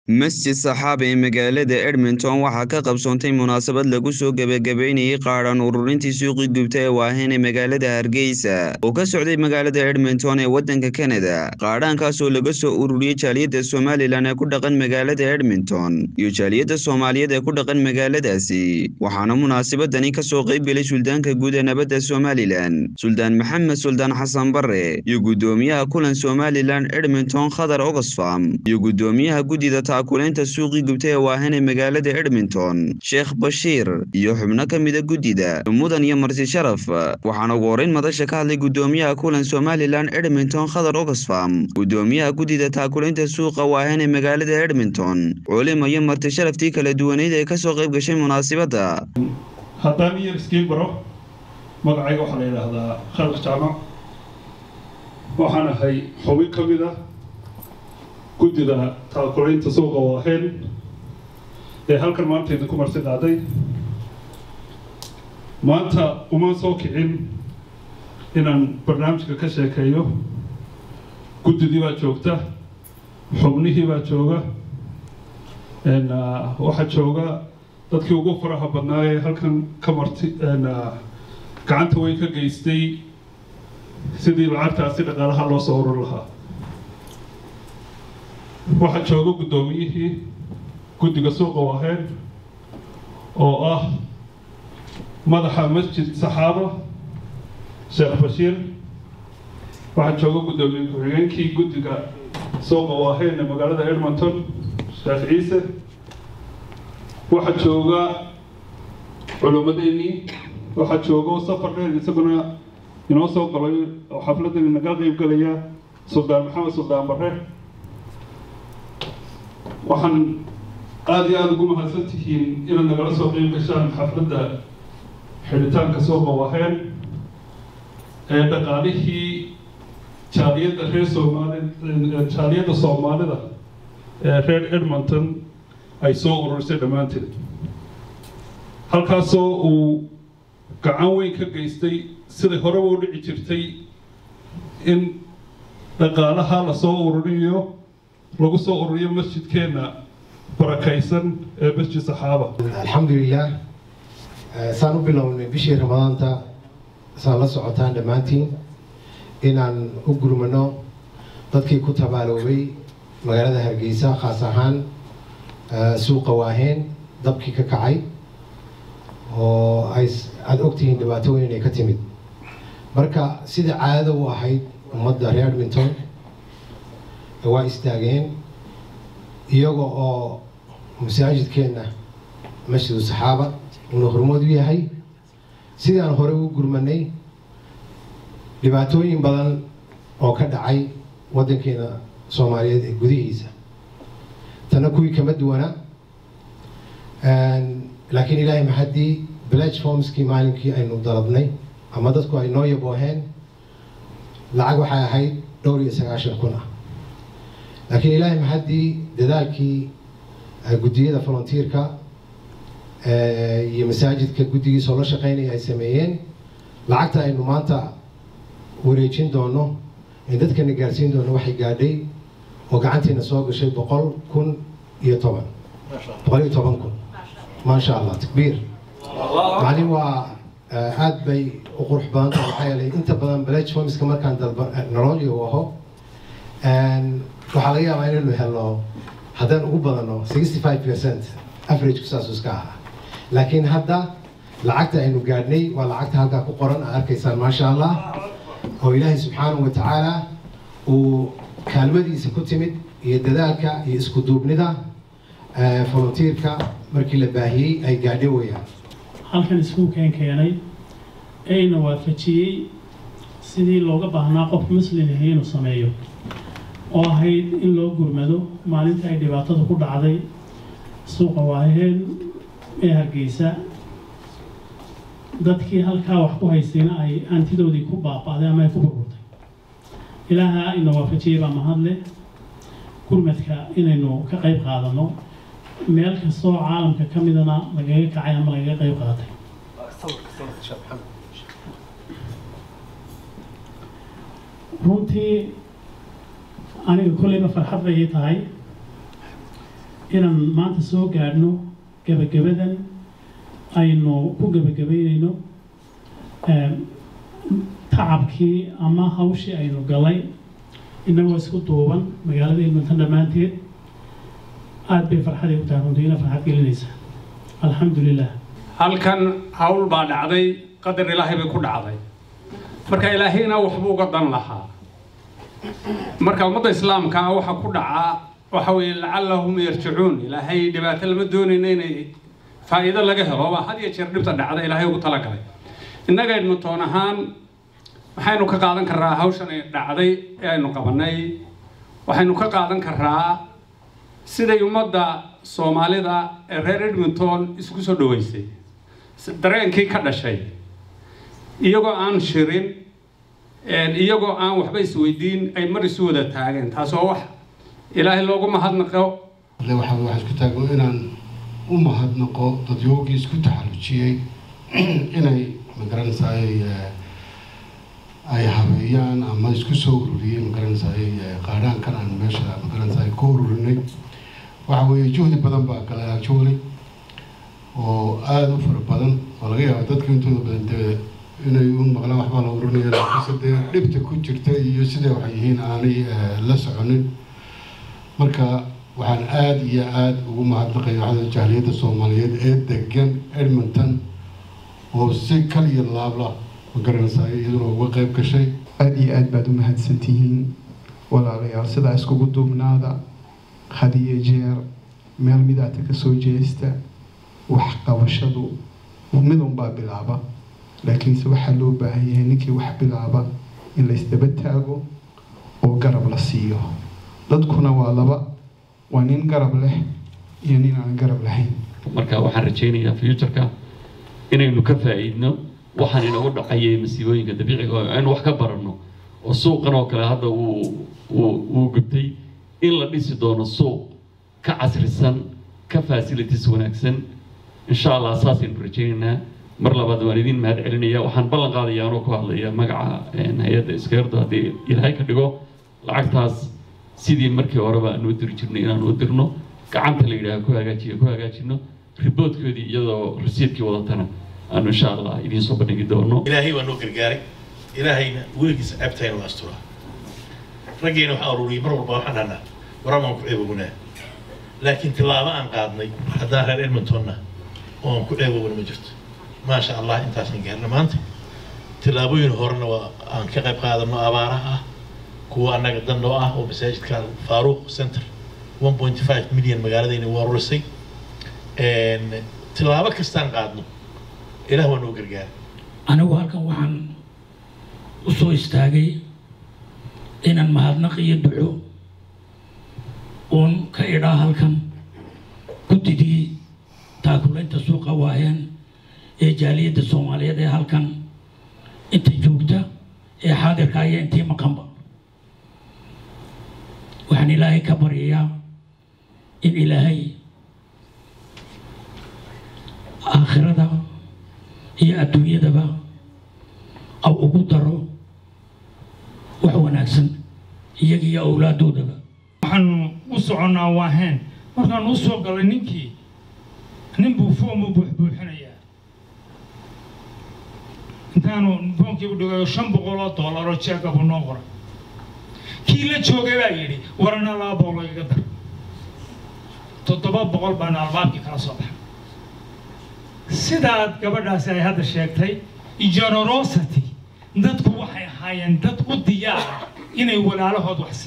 masjid saxaaba ee magaalada edmonton waxaa ka qabsoontay munaasabad lagu soo gebagabeynayay qaadhan ururintii suuqii gubta ee waahen ee magaalada hargeysa oo ka socday magaalada edmonton ee waddanka kanada qaadhaankaasoo laga soo ururiyey jaaliyadda somalilan ee ku dhaqan magaalada edmonton iyo jaaliyadda soomaaliyeed ee ku dhaqan magaaladaasi waxaana munaasabadani kasoo qaybgelay suldaanka guud ee nabadda somalilan suldaan maxamed suldaan xasan bare iyo guddoomiyaha kulan somalilan edmonton khadar oxfam iyo guddoomiyaha guddida kuleynta suuqii gubta ee waahan ee magaalada edmonton sheekh bashiir iyo xubno ka mida guddida mudan iyo marti sharaf waxaana ugu horeyn madasha ka hadlay guddoomiyaha kulan somalilan edmonton khadar oxfam guddoomiyaha guddida taakulaynta suuqa waahan ee magaalada edmonton culimo iyo marti sharaftii kala duwaneyd ee kasoo qayb gashay munaasibadda haddaan iyar iskiin baro magacayga waxaa la yidhaahdaa khalq jaamac waxaan ahay xubin ka mid ah guddida taakulaynta suuqa waaheen ee halkan maanta idinku marti qaaday maanta uma soo kicin inaan barnaamijka ka sheekeeyo guddidii baa joogta xubnihii baa jooga waxaa jooga dadkii ugu faraha badnaa ee halkan ka marti gacanta weyn ka geystay sidii lacagtaasi dhaqaalaha loo soo urur lahaa waxaa jooga guddoomiyihii guddiga suuqa waaheen oo ah madaxa masjid saxaaba sheekh bashiir waxaa jooga guddoomiye ku-xigeenkii guddiga suuqa waaheen ee magaalada edmonton sheekh ciise waxaa jooga culummadeenii waxaa jooga safar dheer isaguna inoo soo galay oo xafladani naga qeyb galaya suldaan maxamed suldaan bare waxaan aada iyo aada ugu mahadsan tihiin inaad nagala soo qeyb gashaan xafladda xidhitaanka suuqa waheen ee dhaqaalihii jaaliyadda reer soomaali jaaliyadda soomaalida ee reer edmonton ay soo ururisay dhammaanteed halkaasoo uu gacan weyn ka geystay siday horeba u dhici jirtay in dhaqaalaha lasoo ururiyo lagu soo ururiyo masjidkeenna barakaysan ee masjid saxaaba alxamdulilah saan u bilownay bishii ramadaanta saan la socotaan dhammaantiin inaan u gurmano dadkii ku tabaaloobay magaalada hargeysa khaas ahaan suuqa waaheen dabkii ka kacay oo ay aada ogtihiin dhibaato weyn inay ka timid marka sida caadada u ahayd ummadda reer edmonton waa istaageen iyaga oo masaajidkeenna masjidu saxaaba uuna hormood u yahay sidii aan hore u gurmanay dhibaatooyin badan oo ka dhacay waddankeena soomaaliyeed ee gudihiisa tana kuwii kama duwana laakiin ilaahay maxaddii platformskii maalinkii aynu dalabnay ama dadku ay noo yabooheen lacag waxay ahayd dhowr iyo sagaashan kun ah laakiin ilaahay maxaddii dadaalkii guddiyada volunteerka iyo masaajidka guddigiisoo la shaqeynaya ay sameeyeen lacagta aynu maanta wareejin doono in dadkana gaarsiin doono waxay gaadhay oo gacantiina soo gashay boqol kun iyo toban boqol iyo toban kun maasha allah takbiir maclin waa aada bay u qurux badan tahay maxaa yeelay inta badan platformska markaan dalba nololyo aho waxaa laga yaabaa inaynu helno haddaan ugu badano sixty five percent averagku saasuu iska ahaa laakiin hadda lacagta aynu gaadhnay waa lacagta halkaa ku qoran aad arkaysaan maasha allah oo ilaahay subxaanahu wa tacaala uu kaalmadiisa ku timid iyo dadaalka iyo isku duubnida volunteerka markii la baahiyey ay gaadho weyaan halkan iskuulkeen keenay ayna waafajiyey sidii looga baahnaa qof muslim ahi inuu sameeyo oo ahayd in loo gurmado maalinta ay dhibaatadu ku dhacday suuqa waaheen ee hargeysa dadkii halkaa wax ku haystayna ay hantidoodii ku baaba'day ama ay ku burburtay ilaaha ina waafajiyey baa mahadle gurmadka inaynu ka qayb qaadano meel kastoo caalamka ka midana lagaga kacay ama lagaga qayb qaatay runtii aniga kolleyba farxad bay ii tahay inaan maanta soo gaadhno gebagabadan aynu ku gebagabaynayno tacabkii ama hawshii aynu galay innagoo isku duuban magaalada edmonton dhammaanteed aada bay farxaday u tahay runtiina farxad gelinaysa alxamdu lilah halkan hawl baa dhacday qadar ilaahay bay ku dhacday marka ilaahayna waxbuu uga dan lahaa marka ummadda islaamka ah waxa ku dhacaa waxa weeye lacallahum yarjicuun ilaahay dhibaato lama doonayna inay faa'iido laga helo baa had iyo jeer dhibta dhacda ilaahay ugu talagalay innaga edmonton ahaan waxaynu ka qaadan karraa hawshan ay dhacday ee aynu qabanay waxaynu ka qaadan karraa siday ummadda soomaalida ee reer edmonton isku soo dhaweysay dareenkii ka dhashay iyagoo aan shirin iyagoo aan waxba isweydiin ay mar isu wada taageen taas oo wax ilaahay loogu mahadnaqo waxaa wax isku taago inaan u mahadnaqo dadyoogii isku taxallujiyey inay magaranaysaa ay habeeyaan ama isku soo ururiyey magaranaysaa qaadhaankan aan meesha magaranaysaa ku ururinay waxa weeye juhdi badan baa galay actually oo aada u fara badan oo laga yaabo dadka intooda badan dee inay u maqlaan waxbaa la ururinaya laakiinse dee dhibta ku jirta iyo siday waxay yihiin aanay la soconin marka waxaan aada iyo aada ugu mahadnaqaya waxda jahliyadda soomaaliyeed ee degan edmonton oo si kal iyo laabla ma garanaysaa iyaduna uga qayb gashay aada iyo aada baad u mahadsantihiin walaalayaal sidaa iskugu duubnaada had iyo jeer meel midaata ka soo jeesta wax qabashadu mid unbaa bilaaba laakiinse waxaa loo baahan yahay ninkii wax bilaaba in laysdaba taago oo garab la siiyo dadkuna waa laba waa nin garab leh iyo nin aan garab lahayn marka waxaan rajaynayaa futureka inaynu ka faa'iidno waxaan inagu dhacayay masiibooyinka dabiiciga oo aynu wax ka baranno oo suuqan oo kale hadda wuu wuu wuu gubtay in la dhisi doono suuq ka casrisan ka facilities wanaagsan insha allah saasaynu rajaynaynaa mar labaad waan idin mahad celinaya waxaan ballan qaadayaa anoo ku hadlaya magaca hay-adda iskeerdo haddii ilaahay ka dhigo lacagtaas sidii markii horeba aanu u diri jirnay inaanu u dirno gacanta la yidhaaha ku hagaajiya ku hagaajino riboodkoodii iyadoo rasiidkii wadatana aanu insha allah idiin soo bandhigi doono ilaahay waa noo gargaaray ilaahayna weligiisa ceebtayna waa asturaa raggeena waxaan ururiyay mar walba waxaan dhahnaa waramaan ku ceebownaa laakiin tilaabo aan qaadnay haddaan reer edmontonna oo aan ku ceebowna ma jirto maasha allah intaasaan gaarna maanta tilaabooyin horena waa aan ka qayb qaadano abaaraha ah kuwa annaga dandoo ah oo masaajidka faaruuq center one point five milyan magaaladayna waa rurisay tilaabo kastaan qaadno ilaah waa noo gargaara anigu halkan waxaan u soo istaagay inaan mahadnaq iyo duco uun ka idhaa halkan guddidii taakulaynta suuqa waaheen ee jaaliyadda soomaaliyeed ee halkan inta joogta ee xaadirka iyo intii maqanba waxaan ilaahay ka baryayaa in ilaahay aakhirada iyo adduunyadaba aw ugu daro wax wanaagsan iyaga iyo awlaadoodaba waxaanu u soconnaa waaheen markaanu u soo galay ninkii nin buu foom u buuxbuuxinayaa intaanu foomkii u dhigayo shan boqol oo dollar oo jeega buu noo qoray kii la joogay baa yidhi warana laba boqol igaga dar toddoba boqol baanu albaabkii kala soo baxay sidaad gabadhaasi ay hadda sheegtay generosity dadku waxay ahaayeen dad u diyaara inay walaalahood wax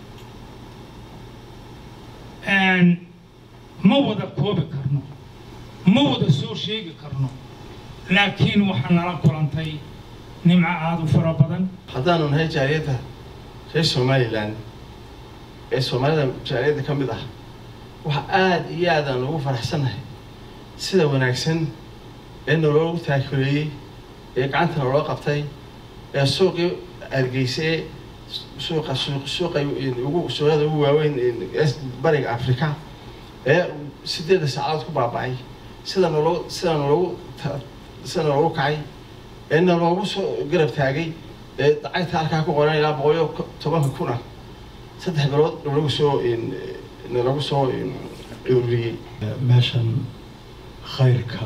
siiyaan ma wada koobi karno ma wada soo sheegi karno laakiin waxaa nala kulantay nimco aada u fara badan haddaanu nahay jaaliyadda reer somalilan ee soomaalida jaaliyadda ka mid ah waxa aada iyo aad aan ugu faraxsannahay sida wanaagsan ee noloogu taakuleeyey ee gacanta naloo qabtay ee suuqii argeysay suuqa suuq suuqa ugu suuqyada ugu waaweyn bariga africa ee sideeda saacadood ku baaba'ay sida naloo sida naloogu sida naloogu kacay ee naloogu soo garab taagay ee lacagta halkaa ku qoran ilaa boqoliyo tobanka kun ah saddex bilood nalagu soo nalagu soo ururiyey meeshan khayrka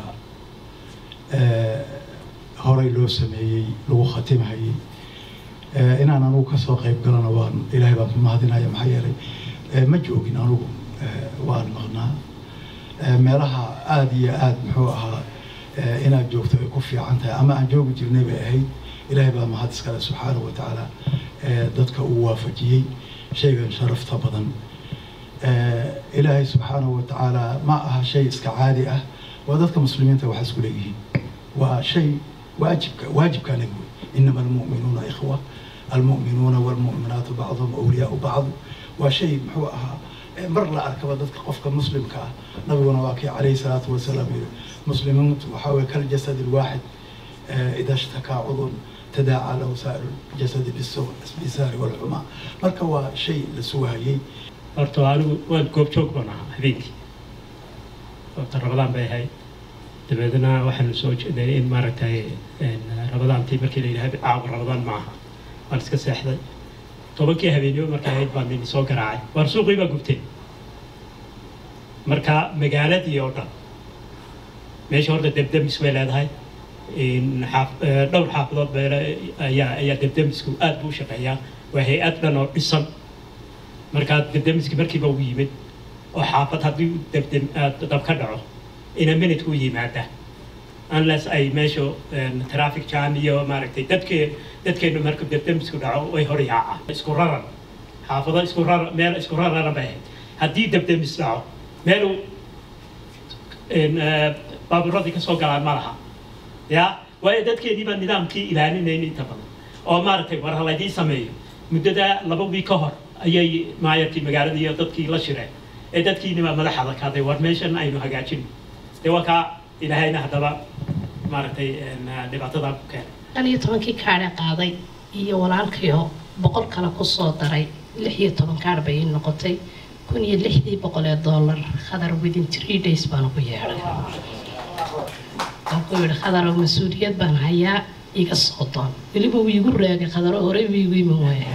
horey loo sameeyey lagu khatimhayey inaan anugu kasoo qayb galana waan ilaahay baan ku mahadinaya maxaa yeelay ma joogin anugu waan maqnaa meelaha aada iyo aada muxuu ahaa inaad joogto ay ku fiican tahay ama aan joogi jirnay bay ahayd ilaahay baa mahad iskale subxaanahu wa tacaala dadka uu waafajiyey shaygan sharafta badan ilaahay subxaanahu wa tacaala ma aha shay iska caadi ah waa dadka muslimiinta wax isku leeyihiin waa shay waajibka waajibkaana wey inama almu'minuuna ikhwa almu'minuuna waalmu'minaatu bacduhum awliyaau bacd waa shay muxuu ahaa mar la arkaba dadka qofka muslimka ah nabiguna waa kii calayhi salaatu wasalaam yiri muslimiintu waxaa weye kaljasad alwaaxid ida shtakaa cudun tadaaca lahu saa'iru jasadi bisaari walxumaa marka waa shay la sugahayey horta anigu waan goobjoog baan ahaa habeenkii horta rabadaan bay ahayd dabeedna waxaanu soo jeeday in maaragtay rabadaantii markii la yidhaha caawa rabadaan ma aha waan iska seexday tobankii habeenimo markay ahayd baan nini soo garaacay waar suuqii baa gubtay marka magaaladii oo dhan meesha horta debdemis bay leedahay dhowr xaafadood be ayaa ayaa debdemisku aad buu u shaqeeyaa waa hay-ad dhan oo dhisan markaa debdemiski markiiba u yimid oo xaafad haddii debdem dab ka dhaco ina minute u yimaada unless ay meesha traffic jam iyo maaragtay dadke dadkeenu marka debdemisku dhaco way hor yaaca isku raran xaafado isku raran meel isku rararan bay ahayd haddii debdemis dhaco meelu baabuuradii ka soo galaan ma laha ya waayo dadkeedii baa nidaamkii ilaalinayn inta badan oo maaragtay war halaydii sameeyo muddada laba wiig ka hor ayay maayarkii magaalada iyo dadkii la shireen ee dadkiinibaa madaxada kaaday war meeshan aynu hagaajino dee waa kaa ilaahayna haddaba maaragtay dhibaatada ku keenay shan iyo tobankii kaadhe qaaday iyo walaalkayo boqol kale kusoo daray lix iyo toban kaadh bay ii noqotay kun iyo lixdii boqol ee dollar khadar within three days baan ugu yeedhay waan ku yidhi khadaro mas-uuliyad baan hayaa iga soo doon weliba wuu igu raagay khadaro horey wuu igu iman waaya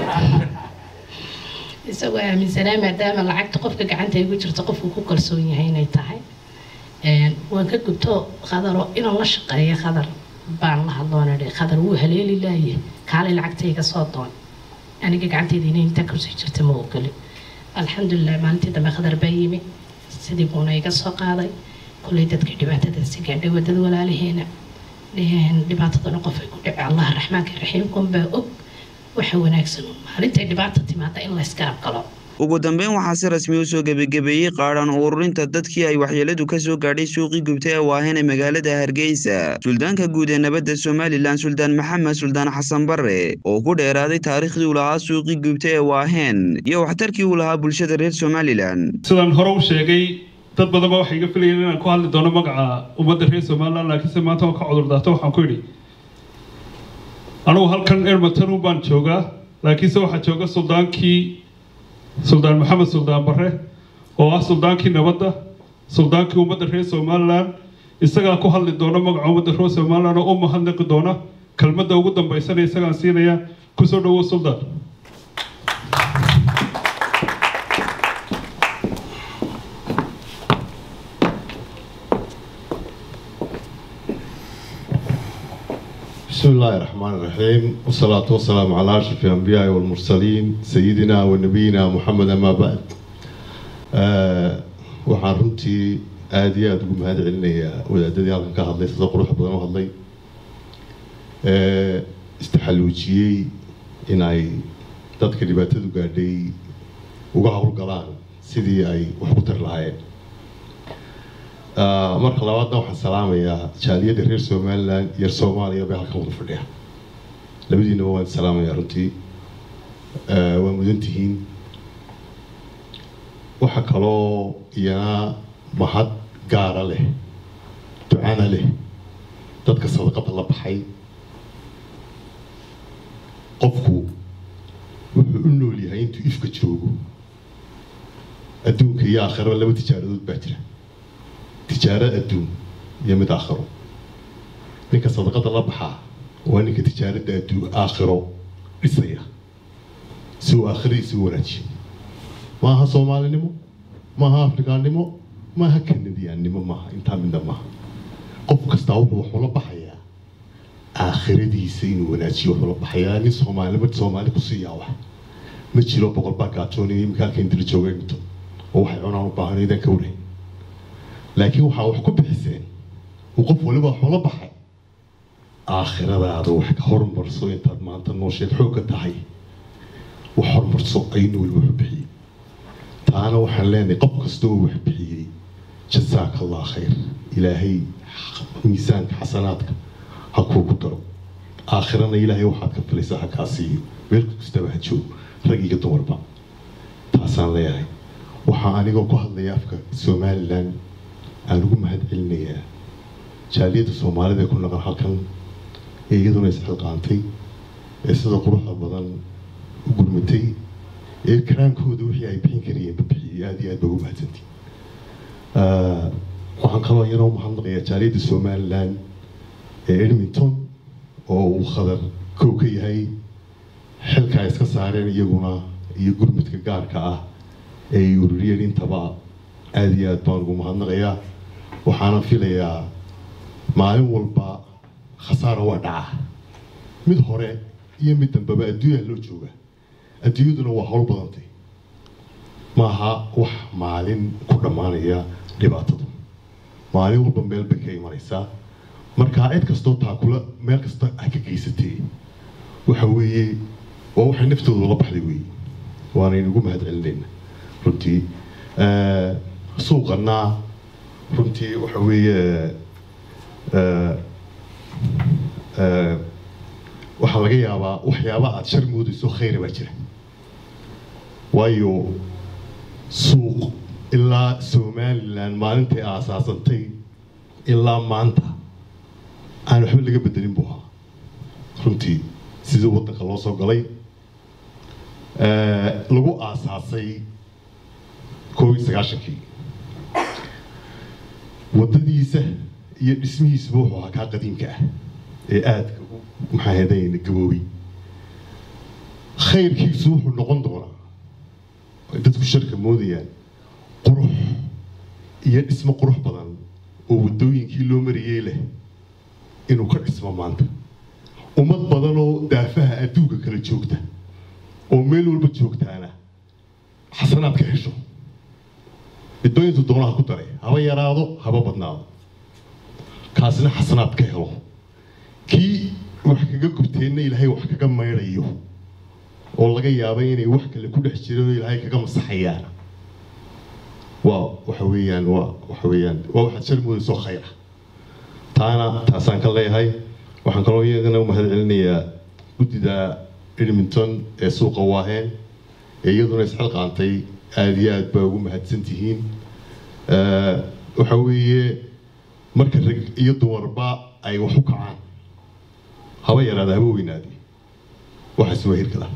isagoo aaminsanaa maadaama lacagta qofka gacanta igu jirto qofku ku kalsoon yahay inay tahay waan ka gubto khadaro inaan la shaqeeyo khadar baan la hadloon idhi khadar wuu haleeli laaye kaalay lacagta iga soo doon aniga gacantayda inay intaa kusii jirta ma ogoli alxamdulilah maalintii dambe khadar baa yimi sidii buuna iga soo qaaday kullay dadka dhibaatadaasi gaadhay wadada walaalaheena dhibaatadana qof ay ku dhici allah raxmaanka raxiimkun baa og waxa wanaagsan maalintay dhibaata timaada in layska aqalo ugu dambeyn waxaa si rasmi u soo gebagabeeyey qaadhan ururinta dadkii ay waxyeeladu ka soo gaadhay suuqii gubtay ee waaheen ee magaalada hargeysa suldaanka guud ee nabadda somalilan suldaan maxamed suldaan xasan bare oo ku dheeraaday taariikhdii uu lahaa suuqii gubtay ee waaheen iyo waxtarkii uu lahaa bulshada reer somalilan sidaan hore u sheegay dad badan baa waxay iga filayeen inaan ku hadli doono magaca ummadda reer somalilan laakiinse maanta waan ka cudur daarto waxaan ku idhi anugu halkan edmonton baan joogaa laakiinse waxaa jooga suldaankii suldaan maxamed suldaan bare oo ah suldaankii nabadda suldaankii ummadda reer somalilan isagaa ku hadli doona magaca ummadda reer somalilan oo u mahadnaqi doona kelmadda ugu dambaysana isagaan siinaya kusoo dhawow suldaan بسم الله الرحمن الرحيم والصلاة والسلام على أشرف الأنبياء والمرسلين سيدنا ونبينا محمد أما بعد آه waxaan runtii aada iyo aada ugu mahad celinayaa wadaadadii halkan ka hadlay sida qurux badan u hadlay istaxaluujiyey in ay dadka dhibaatadu gaadhay uga howlgalaan sidii ay wax ku tar lahaayeen marka labaadna waxaan salaamayaa jaaliyadda reer somalilan iyo soomaaliya bay halkan wada fadhiya labadiinaba waan salaamayaa runtii waa mudan tihiin waxa kaloo iyana mahad gaara leh ducana leh dadka sadaqada la baxay qofku wuxuu u nool yahay intuu ifka joogo adduunka iyo aakhiraba laba tijaaradood baa jira tijaaro adduun iyo mid aakhiro ninka sadaqada la baxaa waa ninka tijaaradda adduun aakhiro dhisaya si uu aakhiradiisa u wanaajiyo maaha soomaalinimo maaha afrikaannimo maaha kanadiyaannimo maaha intaa midna maaha qof kastaa wuxuu wax ula baxayaa aakhiradiisa inuu wanaajiyo wuxuu la baxayaa nin soomaalima soomaali ku siiyaa wax ma jiro boqol baa gaajoonaya iminka halka indila jooga dhinto oo waxay cunaan u baahan idan ka wareyn laakiin waxaa wax ku bixiseen uu qof waliba wax ula baxay aakhiradaada wax ka horumarso intaad maanta noosheed xoogga tahay wax horumarso aynu weliba wax bixiyey taana waxaan leenahay qof kasta oo wax bixiyey jazaaka allah khayr ilaahay miisaanka xasanaadka ha kuugu daro aakhirana ilaahay waxaad ka filaysaa ha kaa siiyo meel kastaba ha joogo rag iyo dumarba taasaan leeyahay waxaa anigoo ku hadlaya afka somalilan aan ugu mahad celinayaa jaaliyadda soomaalida ee ku naqan halkan ee iyaduna isxilqaantay ee sida quruxda badan u gurmatay ee karaankooda wixii ay bixin karayeen babixiyey aada iyo aad ba ugu mahadsantii waxaan kaloo iyana u mahadnaqayaa jaaliyadda somalilan ee edmonton oo uu khadar kow ka yahay xilka ay iska saareen iyaguna iyo gurmudka gaarka ah ee ay ururiyeen intaba aada iyo aad baan ugu mahadnaqayaa waxaana filayaa maalin walba khasaara waa dhaca mid hore iyo mid dambeba adduunyaa loo jooga adduunyaduna waa howl badantay maaha wax maalin ku dhammaanaya dhibaatadu maalin walba meel bay ka imanaysaa markaa cid kastoo taakula meel kasta ha ka geysatee waxa weeye waa waxay naftooda la baxday weeye waanaynu ugu mahad celinayna runtii suuqana runtii waxa weeye waxaa laga yaabaa waxyaaba aada shar moodayso khayra baa jira waayo suuq ilaa somalilan maalintay aasaasantay ilaa maanta aan waxba laga bedelin buu ahaa runtii sidii waddanka loo soo galay lagu aasaasay koob iyo sagaashankii waddadiisa iyo dhismihiisuba wuxuu ahaa kaa qadiimka ah ee aadka maxaa hedayna gaboobay khayrkiisu wuxuu noqon doonaa ay dadku sharka moodayaan qurux iyo dhismo qurux badan oo waddooyinkii loo marayey leh inuu ka dhismo maanta ummad badan oo daafaha adduunka kala joogta oo meel walba joogtaana xasanaad ka hesho midooyintu doonaha ku daray haba yaraado haba badnaado kaasina xasanaad ka helo kii wax kaga gubteenna ilaahay wax kaga maydhayo oo laga yaabay inay wax kale ku dhex jireen oo ilaahay kaga masaxayaan waa waxa weeyaan waa waxa weeyaan waa waxaad shar moodayso khayra taana taasaan ka leeyahay waxaan kaloo iyagana u mahad celinayaa guddida edmonton ee suuqa waaheen ee iyaduna isxilqaantay aada iyo aad baa ugu mahadsan tihiin waxa weeye marka rag iyo dumarba ay wax u kacaan haba yaraada haba weynaade waxaas waa hirgala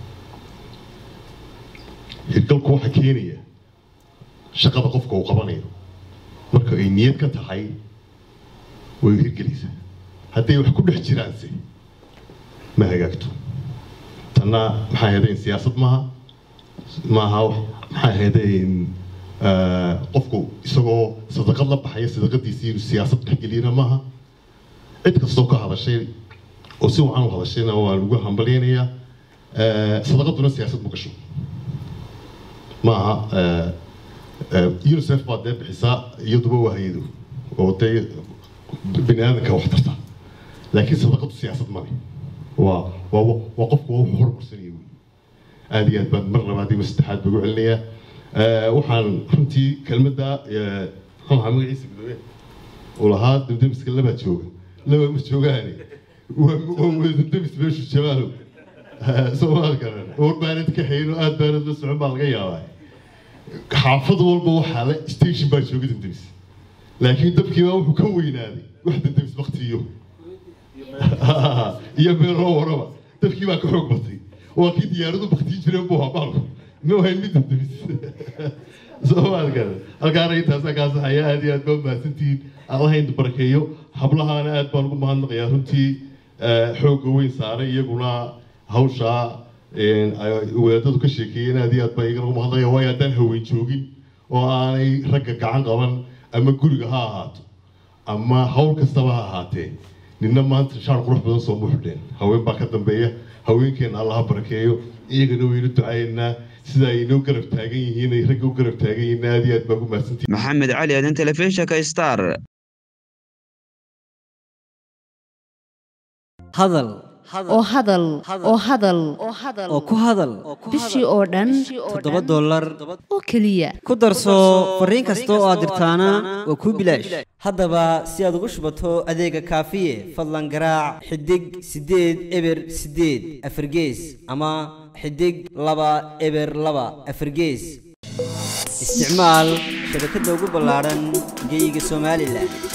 hirgalku waxa keenaya shaqada qofka uu qabanayo marka ay niyad ka tahay way hirgelaysaa hadday wax ku dhex jiraanse ma hagaagto tanna maxaa hedayn siyaasad maaha maaha maxaa hedayn qofku isagoo sadaqad la baxaya sadaqadiisii inuu siyaasad dhexgeliyana maaha cid kastoo ka hadashay oo si wacan u hadashayna waan ugu hambalyaynayaa sadaqaduna siyaasad ma gasho maaha unicef baa dee bixisaa iyaduba waa hay-ado oo dee bini aadanka wax tarta laakiin sadaqadu siyaasad male waa waa waa qofku waa wuxuu horumarsanaya wey aada iyo aad baan mar labaad iyo saddexaad baa ugu celinayaa waxaan runtii kelmadda muxuu ahaa magaciisa gudoomiye uu lahaa damdamiska labaa jooga laba ma joogaane waa waa damdamis meeshu jamaalow soomaal garan war baanad ka hayno aad baanad la socon baa laga yaabaa xaafad walba waxaa le station baa jooga damdamis laakiin dabkii baa wuxuu ka weynaaday wax damdamis baktiyo iyo meeloo waraba dabkii baa ka xoog batay waa kii diyaaradu baktiin jireen buu habaalku ma wahayn mid damdamis soomaal garan halkaana intaasaa kaa saxaya aad iyo aad baa mahadsantihiin allaha inta barakeeyo hablahaana aad baan ugu mahadnaqayaa runtii xoogga weyn saaray iyaguna hawshaa wadaadadu ka sheekeeyeen aad iyo aad baa iyagana ugu mahadnaqaya waayo haddaan haween joogin oo aanay ragga gacan qaban ama guriga ha ahaato ama hawl kastaba ha ahaatee ninna maanta shaar qurux badan soo muxdheen haween baa ka dambeeya haweenkeena allah ha barakeeyo iyagana waynu ducaynaa sida ay inoo garab taagan yihiin ay ragga u garab taagan yihiin aad iyo aad baa ugu mahadsantihin maxamed cali aadan telefishinka star hadal oo hadal oo hadal oo ku hadal bishii oo dhan toddoba dollar oo keliya ku darso fariin kasta oo aad dirtaana waa kuu bilaash haddaba si aad ugu shubato adeega kaafiye fadlan garaac xidig siddeed eber siddeed afargees ama xidig laba eber laba afargees isticmaal shabakadda ugu ballaadhan geeyiga somalilan